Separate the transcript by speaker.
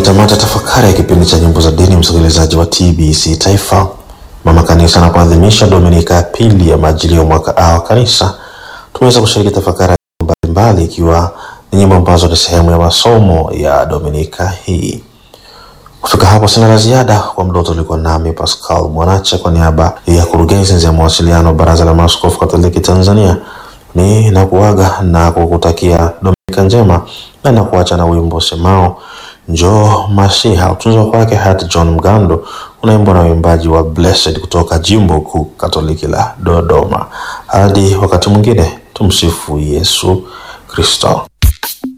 Speaker 1: tamati ya tafakari ya kipindi cha nyimbo za dini, msikilizaji wa TBC Taifa, mama kanisa anapoadhimisha Dominika ya pili ya majilio mwaka A wa kanisa, tumeweza kushiriki tafakari mbalimbali, ikiwa ni nyimbo ambazo ni sehemu ya masomo ya Dominika hii. Kufika hapo sina la ziada. Kwa muda wote ulikuwa nami Pascal Mwanache kwa niaba ya kurugenzi ya mawasiliano Baraza la Maaskofu Katoliki Tanzania, ni nakuaga na kukutakia Dominika njema na nakuacha na wimbo semao njoo Masiha, utunzo kwake hati John Mgando, unaimbwa na uimbaji wa Blessed kutoka jimbo kuu Katoliki la Dodoma. Hadi wakati mwingine, tumsifu Yesu Kristo.